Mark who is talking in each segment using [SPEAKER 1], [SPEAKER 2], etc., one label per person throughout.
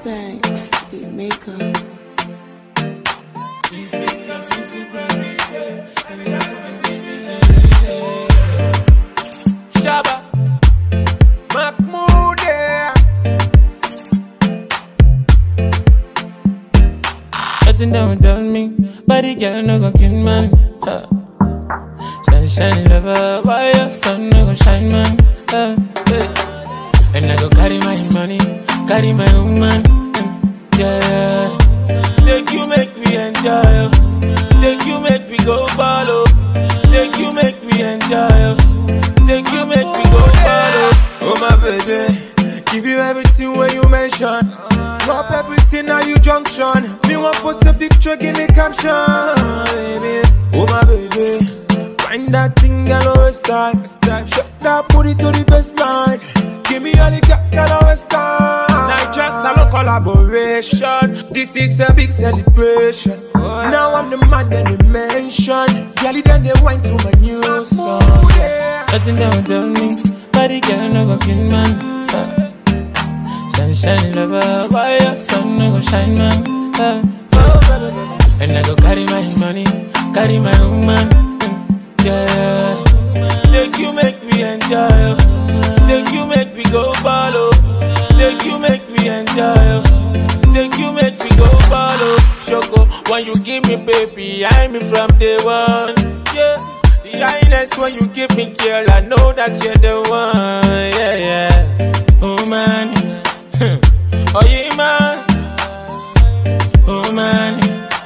[SPEAKER 1] Banks, the makeup.
[SPEAKER 2] Shabba Mahmoud yeah.
[SPEAKER 3] Nothing that would tell me, but the girl no go kill man. Huh. Shine, shine, lover, why your sun no go shine man? Huh. Yeah. And I go carry my money, carry my woman. mm, Yeah, yeah.
[SPEAKER 2] Take you make me enjoy oh. Take you make me go ball oh. Take you make me enjoy oh. Take you make me go ball oh. Oh my baby Give you everything when you mention Drop everything now you junction Me want post a picture give me caption baby Oh my baby Find that thing girl always time Shut that booty to the baseline Give me all the girl girl always time Nitrous salon collaboration This is a big celebration Now I'm the man that they mention Girl then they wine to my new song yeah.
[SPEAKER 3] Nothing that would tell me, but the girl no go kill man. Huh. Shine, shine, lover, why your sun no go shine man? Huh. And I go carry my money, carry my woman. mm, Yeah, yeah.
[SPEAKER 2] Take you make me enjoy oh. Take you make me go ball oh. Take you make me enjoy oh. Take you make me go ball oh. Shoko, when you give me baby, I'm in from day one. Yeah, the highness when you give me girl, I know that you're the one. Yeah, yeah.
[SPEAKER 3] Oh man,
[SPEAKER 2] Oh yeah, man.
[SPEAKER 3] oh man.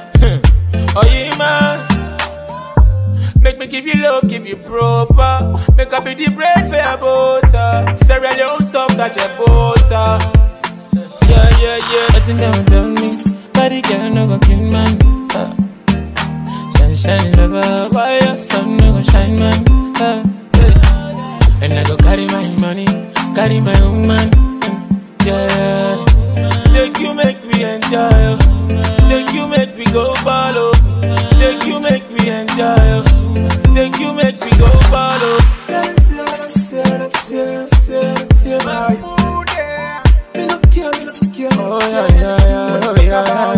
[SPEAKER 2] Oh yeah, man. Make me give you love, give you proper. Make up be the bread for your butter. Cereal your own soft touch your butter. Yeah, yeah, yeah.
[SPEAKER 3] Nothing that would tell me, but the girl no go kill man. Huh. Shine, shine, lover, why your sun no go shine man? Huh. Yeah. And I go carry my money, carry my woman. mm, Yeah, yeah.
[SPEAKER 2] Take you make me enjoy. oh. Take you make me go ball. oh. Take you make me enjoy. oh. Take you make me go ball. oh. That's it, that's it, that's it, that's it, that's it, my mood, yeah. Me no care, me no care. Oh yeah, yeah, yeah, oh yeah,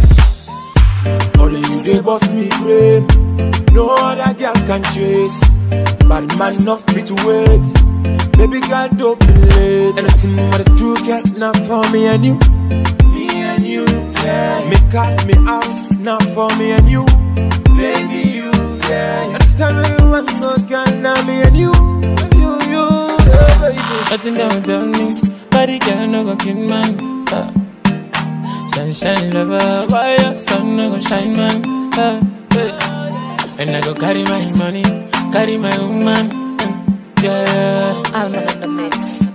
[SPEAKER 2] yeah. Only you they boss me brain. No other girl can chase. Bad man enough fit to wait. Baby girl don't be late. Anything what I do get not for me and you. Me and you, yeah. Me cast me out, not for me and you. Baby you, yeah. That's how you want no girl, now me and you. You, you, yeah, baby.
[SPEAKER 3] Nothing that would tell me, but the girl no go kill man. Huh. Shine, shine, lover, why your sun no go shine man? Huh. Yeah. And I go carry my money, carry my woman. mm, Yeah, yeah.
[SPEAKER 1] Alman in the mix.